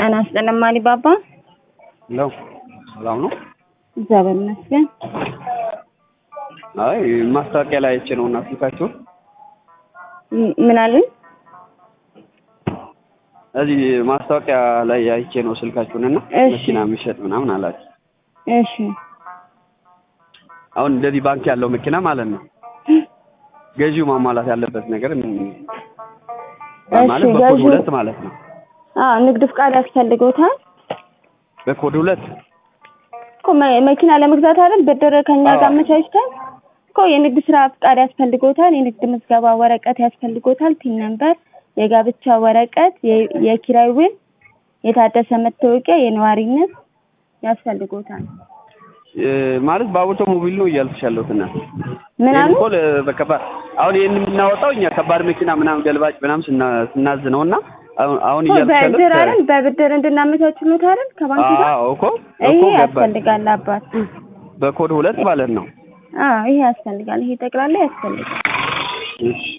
ጤና ይስጥልኝ አሊባባ። ለው ሰላም ነው? እግዚአብሔር ይመስገን። አይ ማስታወቂያ ላይ አይቼ ነው እና ስልካችሁን ም- ምን አሉኝ? እዚህ ማስታወቂያ ላይ አይቼ ነው ስልካችሁን እና እሺ። መኪና የሚሸጥ ምናምን አላችሁ። እሺ አሁን እንደዚህ ባንክ ያለው መኪና ማለት ነው ገዢው ማሟላት ያለበት ነገር ምን- እሺ፣ ማለት በኮድ ገዢው- ሁለት ማለት ነው። አዎ ንግድ ፍቃድ ያስፈልጎታል በኮድ ሁለት እኮ መ- መኪና ለመግዛት አይደል ብድር ከኛ አዎ። ጋር አመቻችተን እኮ የንግድ ስራ ፍቃድ ያስፈልጎታል፣ የንግድ ምዝገባ ወረቀት ያስፈልጎታል፣ ፒን ነምበር፣ የጋብቻ ወረቀት፣ የ- የኪራይ ውል፣ የታደሰ መታወቂያ፣ የነዋሪነት ያስፈልጎታል። እ፣ ማለት በአውቶሞቢል ነው እያልኩሽ ያለሁት እና ምን ይሄን አሉ? እኮ ለ- በከባድ አሁን ይሄን የምናወጣው እኛ ከባድ መኪና ምናምን ገልባጭ ምናምን ስና- ስናዝ ነው እና አሁን አሁን እኮ እያልኩሽ ያለሁት በብድር አይደል በብድር እንድናመቻችሉት አይደል ከባንክ ጋር አዎ እኮ ይሄ እኮ ገባኝ። ያስፈልጋል አባት። በኮድ ሁለት ማለት ነው። አዎ ይሄ ያስፈልጋል። ይሄ ጠቅላላ ያስፈልጋል። እሺ